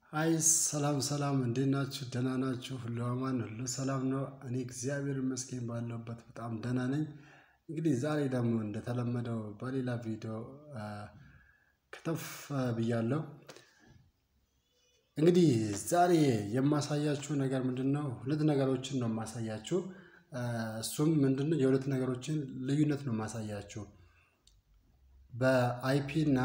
አይ ሰላም ሰላም፣ እንዴት ናችሁ? ደህና ናችሁ? ሁሉ አማን፣ ሁሉ ሰላም ነው። እኔ እግዚአብሔር ይመስገን ባለሁበት በጣም ደህና ነኝ። እንግዲህ ዛሬ ደግሞ እንደተለመደው በሌላ ቪዲዮ ከተፍ ብያለሁ። እንግዲህ ዛሬ የማሳያችሁ ነገር ምንድን ነው? ሁለት ነገሮችን ነው የማሳያችሁ። እሱም ምንድን ነው? የሁለት ነገሮችን ልዩነት ነው የማሳያችሁ በአይፒ እና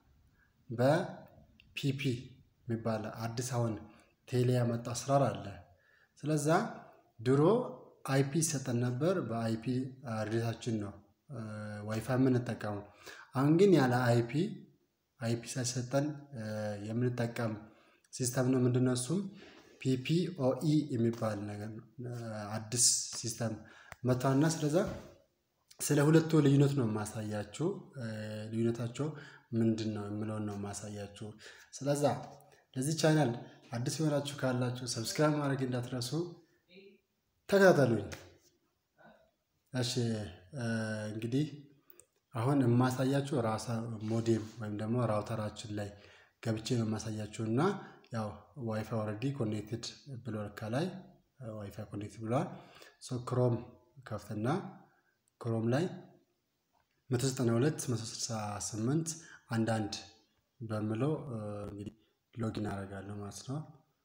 በፒፒ የሚባል አዲስ አሁን ቴሌ ያመጣ አሰራር አለ። ስለዛ ድሮ አይፒ ይሰጠን ነበር። በአይፒ አድሬሳችን ነው ዋይፋይ የምንጠቀመው። አሁን ግን ያለ አይፒ አይፒ ሳይሰጠን የምንጠቀም ሲስተም ነው። ምንድነው እሱም ፒፒኦኢ የሚባል ነገር አዲስ ሲስተም መጥቷልና ስለዛ ስለ ሁለቱ ልዩነት ነው የማሳያችሁ። ልዩነታቸው ምንድን ነው የምለውን ነው የማሳያችሁ። ስለዛ ለዚህ ቻናል አዲስ የሆናችሁ ካላችሁ ሰብስክራይብ ማድረግ እንዳትረሱ፣ ተከታተሉኝ። እሺ እንግዲህ አሁን የማሳያችሁ ራሳ ሞዴም ወይም ደግሞ ራውተራችን ላይ ገብቼ ነው የማሳያችሁ እና ያው ዋይፋይ ኦልሬዲ ኮኔክትድ ብሎ ከላይ ዋይፋይ ኮኔክትድ ብለዋል። ሶ ክሮም ከፍትና ክሮም ላይ 192 168 አንዳንድ በምለው እንግዲህ ሎጊን አደርጋለሁ ማለት ነው።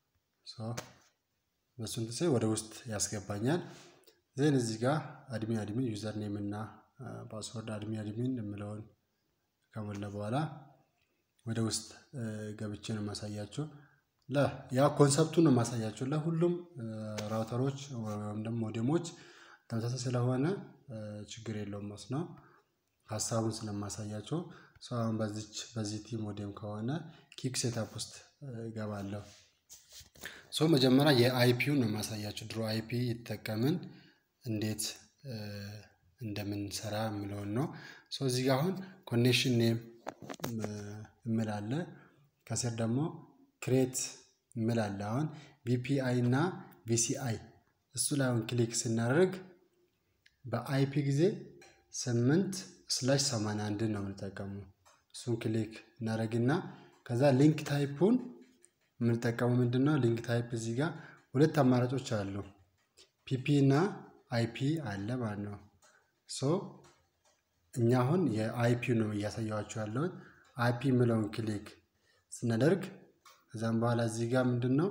በሱን ጊዜ ወደ ውስጥ ያስገባኛል። ዜን እዚህ ጋር አድሚን አድሚን ዩዘር ኔም እና ፓስወርድ አድሚን አድሚን የምለውን ከሞላ በኋላ ወደ ውስጥ ገብቼ ነው የማሳያችሁ። ያ ኮንሰፕቱን ነው የማሳያችሁ ለሁሉም ራውተሮች ወይም ደግሞ ሞዴሞች ተመሳሳይ ስለሆነ ችግር የለውም ማለት ነው። ሀሳቡን ስለማሳያቸው ሰው አሁን በዚች በዚህ ቲ ሞዴም ከሆነ ኪክ ሴታፕ ውስጥ እገባለሁ። ሶ መጀመሪያ የአይፒውን ነው የማሳያቸው። ድሮ አይፒ ይጠቀምን እንዴት እንደምንሰራ የምለውን ነው። ሶ እዚህ ጋር አሁን ኮኔክሽን ኔም እምላለ ከስር ደግሞ ክሬት እምላለ አሁን ቪፒአይ እና ቪሲአይ እሱ ላይ አሁን ክሊክ ስናደርግ በአይፒ ጊዜ ስምንት ስላሽ ሰማንያ አንድን ነው የምንጠቀመው። እሱን ክሊክ እናደርግና ከዛ ሊንክ ታይፑን የምንጠቀመው ምንድን ነው? ሊንክ ታይፕ እዚህ ጋር ሁለት አማራጮች አሉ። ፒፒ እና አይፒ አለ ማለት ነው። ሶ እኛ አሁን የአይፒ ነው እያሳየኋቸው ያለውን አይፒ የምለውን ክሊክ ስናደርግ ከዛም በኋላ እዚህ ጋር ምንድን ነው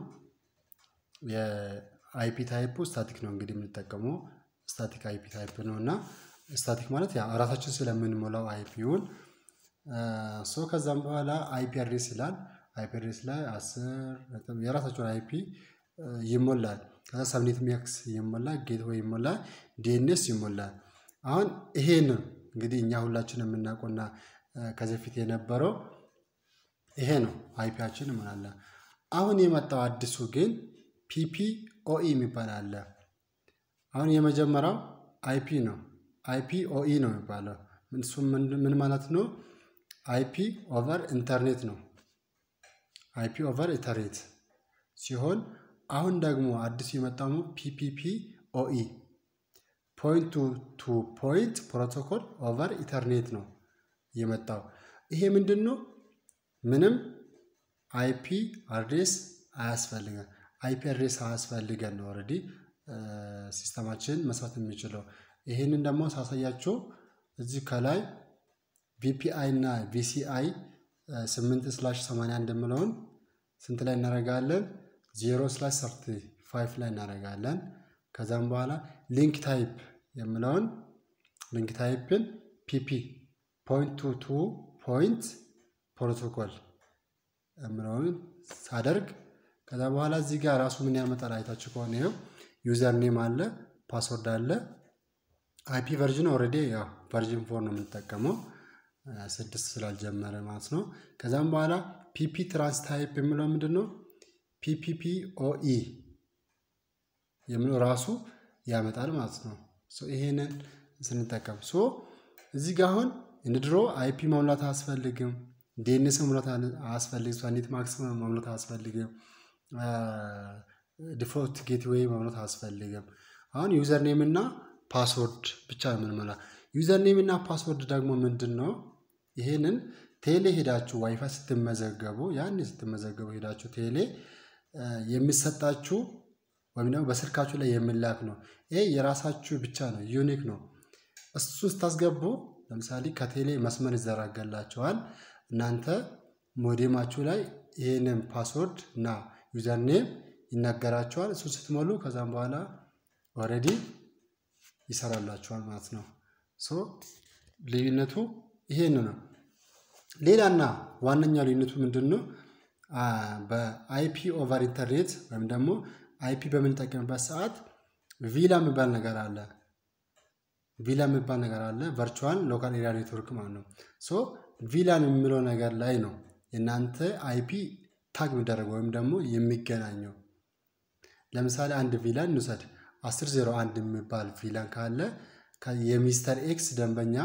የአይፒ ታይፑ ስታቲክ ነው እንግዲህ የምንጠቀመው ስታቲክ አይፒ ታይፕ ነው እና ስታቲክ ማለት ያ ራሳችን ስለምንሞላው አይፒውን ሶ ከዛም በኋላ አይፒ አድሬስ ይላል። አይፒ አድሬስ ላይ አስር የራሳቸውን አይፒ ይሞላል። ከዛ ሰብኔት ሚያክስ ይሞላል፣ ጌትዌይ ይሞላል፣ ዲኤንኤስ ይሞላል። አሁን ይሄን እንግዲህ እኛ ሁላችን የምናውቀውና ከዚህ በፊት የነበረው ይሄ ነው አይፒያችን ይሞላል። አሁን የመጣው አዲሱ ግን ፒፒኦኢ የሚባል አለ። አሁን የመጀመሪያው አይፒ ነው። አይፒ ኦኢ ነው የሚባለው። እሱም ምን ማለት ነው? አይፒ ኦቨር ኢንተርኔት ነው። አይፒ ኦቨር ኢንተርኔት ሲሆን አሁን ደግሞ አዲሱ የመጣው ፒፒፒ ኦኢ ፖይንት ቱ ፖይንት ፕሮቶኮል ኦቨር ኢንተርኔት ነው የመጣው። ይሄ ምንድን ነው? ምንም አይፒ አድሬስ አያስፈልገን አይፒ አድሬስ አያስፈልገን ነው ኦልሬዲ ሲስተማችን መስራት የሚችለው። ይህንን ደግሞ ሳሳያችሁ እዚህ ከላይ ቪፒአይ እና ቪሲአይ ስምንት ስላሽ ሰማንያ አንድ የምለውን ስንት ላይ እናደርጋለን? ዜሮ ስላሽ ሰርቲ ፋይቭ ላይ እናደርጋለን። ከዛም በኋላ ሊንክ ታይፕ የምለውን ሊንክ ታይፕን ፒፒ ፖይንት ቱ ቱ ፖይንት ፕሮቶኮል የምለውን ሳደርግ ከዛ በኋላ እዚህ ጋር ራሱ ምን ያመጣል አይታችሁ ከሆነ ይኸው ዩዘር ኔም አለ፣ ፓስወርድ አለ። አይፒ ቨርዥን ኦልሬዲ ያው ቨርዥን ፎር ነው የምንጠቀመው ስድስት ስላልጀመረ ማለት ነው። ከዛም በኋላ ፒፒ ትራንስ ታይፕ የሚለው ምንድን ነው? ፒፒፒ ኦኢ የሚለው ራሱ ያመጣል ማለት ነው። ይሄንን ስንጠቀም ሶ እዚህ ጋር አሁን እንደ ድሮ አይፒ መሙላት አያስፈልግም። ዲኤንኤስ መሙላት አያስፈልግም። ሳኒት ማክስ መሙላት አያስፈልግም። ዲፎልት ጌትዌይ መሙላት አያስፈልግም። አሁን ዩዘር ኔም እና ፓስወርድ ብቻ ነው የምንሞላ። ዩዘር ኔም እና ፓስወርድ ደግሞ ምንድን ነው? ይሄንን ቴሌ ሄዳችሁ ዋይፋይ ስትመዘገቡ ያን ስትመዘገቡ ሄዳችሁ ቴሌ የሚሰጣችሁ ወይም ደግሞ በስልካችሁ ላይ የሚላክ ነው። ይሄ የራሳችሁ ብቻ ነው፣ ዩኒክ ነው። እሱን ስታስገቡ ለምሳሌ ከቴሌ መስመር ይዘረጋላቸዋል። እናንተ ሞዴማችሁ ላይ ይህንን ፓስወርድ እና ዩዘርኔም ይነገራቸዋል። እሱን ስትሞሉ ከዛም በኋላ ኦልሬዲ ይሰራላችኋል ማለት ነው። ሶ ልዩነቱ ይሄን ነው። ሌላና ዋነኛ ልዩነቱ ምንድን ነው? በአይፒ ኦቨር ኢንተርኔት ወይም ደግሞ አይፒ በምንጠቀምበት ሰዓት ቪላ የሚባል ነገር አለ። ቪላ የሚባል ነገር አለ። ቨርቹዋል ሎካል ኤሪያ ኔትወርክ ማለት ነው። ሶ ቪላን የሚለው ነገር ላይ ነው የእናንተ አይፒ ታግ የሚደረገው ወይም ደግሞ የሚገናኘው። ለምሳሌ አንድ ቪላን እንውሰድ። 1001 የሚባል ቪላን ካለ የሚስተር ኤክስ ደንበኛ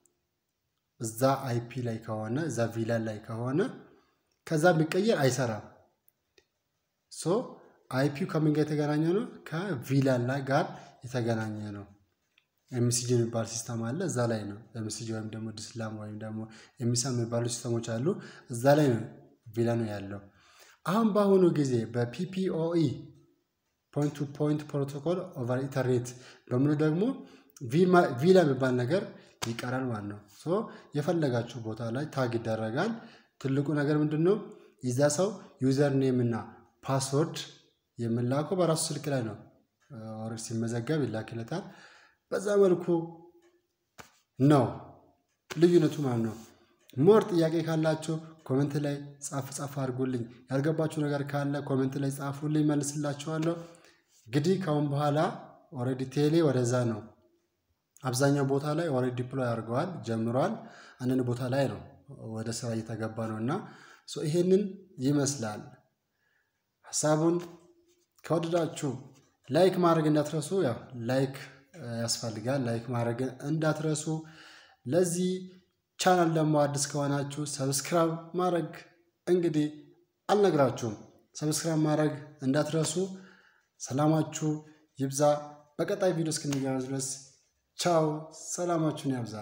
እዛ አይፒ ላይ ከሆነ እዛ ቪላን ላይ ከሆነ ከዛ ቢቀየር አይሰራም። ሶ አይፒው ከምን ጋር የተገናኘ ነው? ከቪላን ላይ ጋር የተገናኘ ነው። ኤምሲጂ የሚባል ሲስተም አለ። እዛ ላይ ነው ኤምሲጂ ወይም ደግሞ ዲስላም ወይም ደግሞ ኤሚሳም የሚባሉ ሲስተሞች አሉ። እዛ ላይ ነው ቪላኑ ያለው። አሁን በአሁኑ ጊዜ በፒፒኦኢ ፖይንት ቱ ፖይንት ፕሮቶኮል ኦቨር ኢንተርኔት በምኑ ደግሞ ቪላ የሚባል ነገር ይቀራል ማለት ነው። ሶ የፈለጋችሁ ቦታ ላይ ታግ ይደረጋል። ትልቁ ነገር ምንድን ነው? የዛ ሰው ዩዘር ኔም እና ፓስወርድ የምላከው በራሱ ስልክ ላይ ነው። ሲመዘገብ ይላክለታል። በዛ መልኩ ነው ልዩነቱ ማለት ነው። ሞር ጥያቄ ካላችሁ ኮሜንት ላይ ጻፍ ጻፍ አድርጉልኝ። ያልገባችሁ ነገር ካለ ኮሜንት ላይ ጻፉልኝ፣ መልስላችኋለሁ። እንግዲህ ከአሁን በኋላ ኦልሬዲ ቴሌ ወደዛ ነው አብዛኛው ቦታ ላይ ኦልሬዲ ዲፕሎይ አድርገዋል ጀምረዋል። አንዳንድ ቦታ ላይ ነው ወደ ስራ እየተገባ ነው እና ይሄንን ይመስላል። ሀሳቡን ከወደዳችሁ ላይክ ማድረግ እንዳትረሱ። ያው ላይክ ያስፈልጋል። ላይክ ማድረግ እንዳትረሱ። ለዚህ ቻናል ደግሞ አዲስ ከሆናችሁ ሰብስክራይብ ማድረግ እንግዲህ አልነግራችሁም። ሰብስክራይብ ማድረግ እንዳትረሱ። ሰላማችሁ ይብዛ። በቀጣይ ቪዲዮ እስክንገናኝ ድረስ ቻው። ሰላማችሁን ያብዛ።